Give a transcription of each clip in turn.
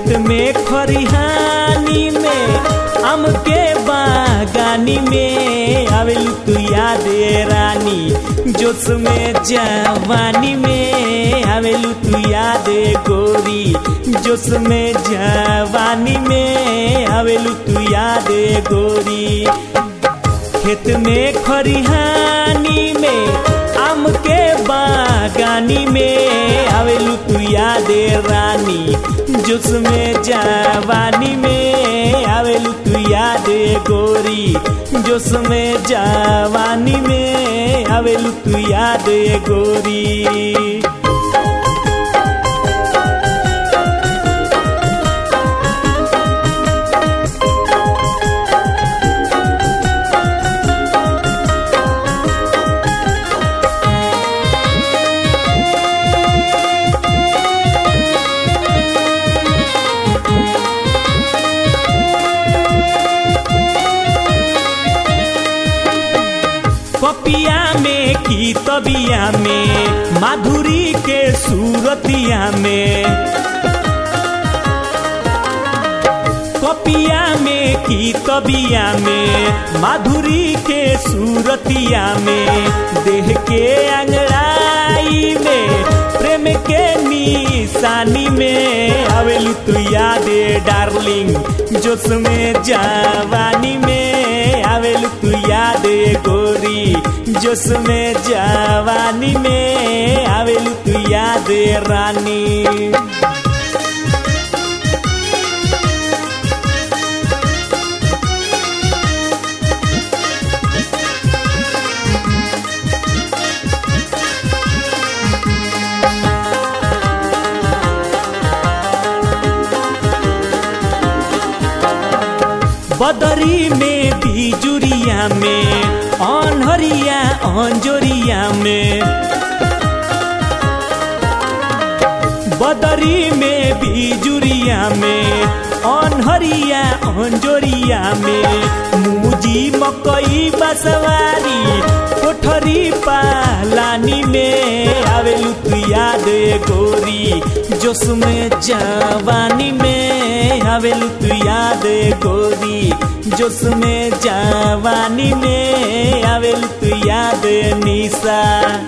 खेत में खरिहानी में आम के बागानी में आवेलू तू याद रानी जोश में जवानी में आवेलू तू याद गोरी जोश में जवानी में आवेलू तू याद गोरी खेत में खरिहानी में आम के बागानी में आवेलू तू याद रानी जोश में जवानी में आवेलू तू याद गोरी जोश में जवानी में आवेलू तू याद गोरी कपिया में की तबिया में माधुरी के सूरतिया में कपिया में की तबिया में माधुरी के सूरतिया में देह के अंगड़ाई में प्रेम के निशानी में आवेलू तू यादे डार्लिंग जोश में जवानी में आवेलू तू यादे गोरी जोश में जवानी में आवेलू तू यादे रानी बदरी में बिजुरिया में अनहरिया अंजोरिया में बदरी में बिजुरिया में अनहरिया अंजोरिया में मुजी मकई बसवारी कोठरी पालानी में आवेलू तू याद गोरी जोश में जवानी में आवेलू तू याद गोरी जोश में जवानी में आवेलू तू याद निशा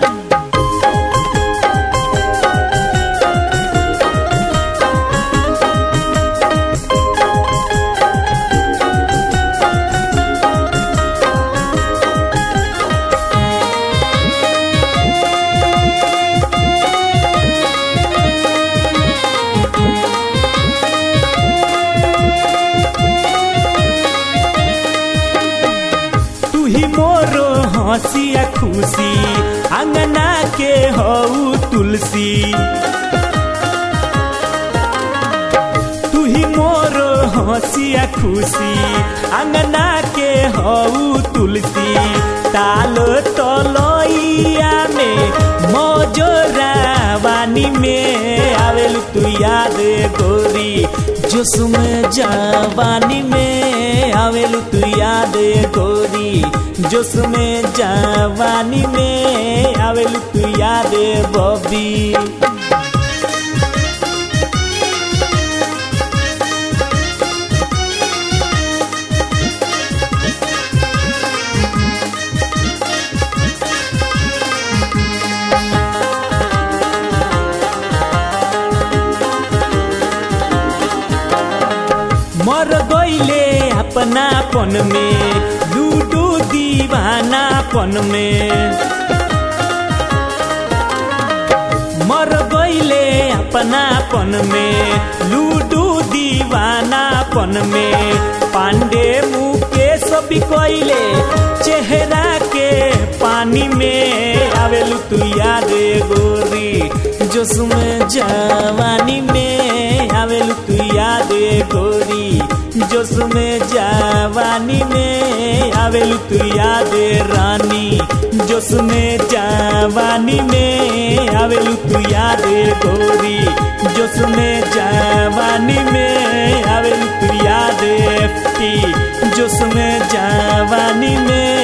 तू ही मोरो हंसिया खुशी अंगना के हऊ तुलसी तू ही मोरो हंसिया खुशी अंगना के हऊ तुलसी तालो तलोइया में मोजोरा वानी में आवेलू तू याद गोरी जोश में जवानी में आवेलू तू याद गोरी जोश में जवानी में आवेलू तू याद बबी मर गईले अपनापन में लूडू दीवानापन में मर गईले अपनापन में लूडू दीवानापन में पांडे मुकेश बिकैले चेहरा के पानी में आवेलू तू याद गोरी जोश में जवानी में आवेलू तू याद गोरी जोश में जवानी में आवेलू तू याद रानी जोश में जवानी में आवेलू तू याद गोरी जोश में जवानी में आवेलू तू याद एफटी जोश में जवानी में